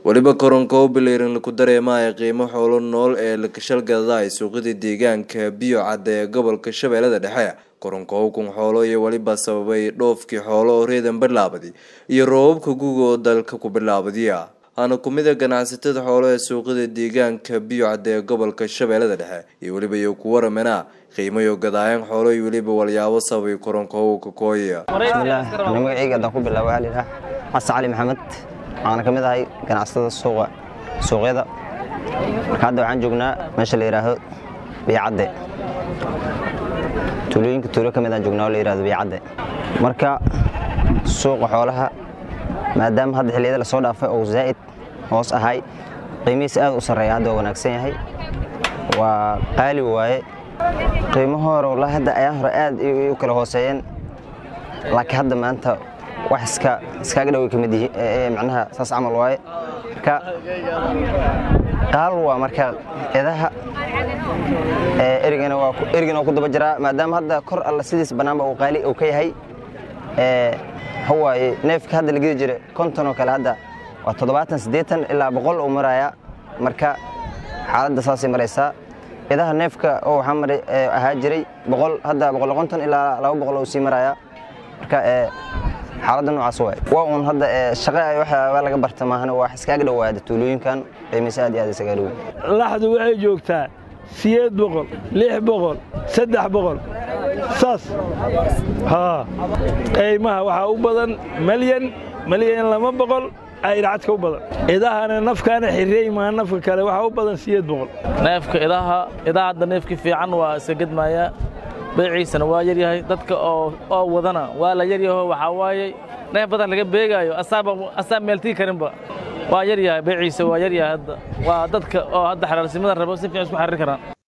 weliba koronka u bilayran laku dareemaya qiimo xoolo nool ee lakashalgadaay suuqyada deegaanka biyo cadda ee gobolka shabeellada dhexe koronka ukun xoolo iyo weliba sababay dhoofkii xoolo oo reedan bilaabaday iyo roobabka guga oo dalka ku bilaabadiya aana kumida ganacsatada xoolo ee suuqyada deegaanka biyo cadda ee gobolka shabeellada dhexe iyo weliba iyo ku waramena qiimayo gadaayan xoolo iyo weliba walyaabo sababay koronka uka kooya bismillaah ana magacayga haddaan ku bilaabo waxaa layidhaha xasan cali maxamed waxaana ka mid ahay ganacsatada suuqa suuqyada marka hadda waxaan joognaa meesha la yidhaaho biyacadde tuulooyinka tuulo ka mid aan joognaa oo la yidhahdo biyacadde marka suuqa xoolaha maadaama hadda xilliyada lasoo dhaafay oo zaa'id hoos ahay qiimihiisa aad u sarreeya hadda waa wanaagsan yahay waa qaali waaye qiimo hore wallaahi hadda ayaan hore aad u kala hooseeyeen laakiin hadda maanta wax iska iskaaga dhoway ka mid yihiin macnaha saas camal waaye marka qaal waa marka edaha erigana waa erigana waa ku daba jiraa maadaama hadda kor alla sidiis bannaanba uu qaali uu ka yahay hawaaye neefka hadda la gedi jiray konton oo kale hadda waa toddobaatan siddeetan ilaa boqol uu marayaa marka xaaladda saasay maraysaa idaha neefka oo waxaa maray ahaa jiray boqol hadda boqol konton ilaa laba boqol uu sii marayaa marka xaaladda noocaas waay waa uun hadda shaqo ay waxyaaba laga barta maahane waa iskaaga dhowaada tuulooyinkan qiimaysa aad iyo aad iskaga dhow laxdu waxay joogtaa sideed boqol lix boqol saddex boqol saas haa qiimaha waxaa u badan malyan malyan lama boqol ayracadka u badan idahana nafkaana xirey maa nafka kale waxaa u badan sideed boqol neefka idaha idaha hadda neefki fiican waa iska gedmayaa beeciisana waa yaryahay dadka oo wadana waa la yaryaho waxaa waaye neef badan laga beegaayo asaa meeltii karinba waa yaryahay beeciisa waa yaryahay hadda waa dadka oo hadda xalaalsimada rabo si fiican isku xariir karaan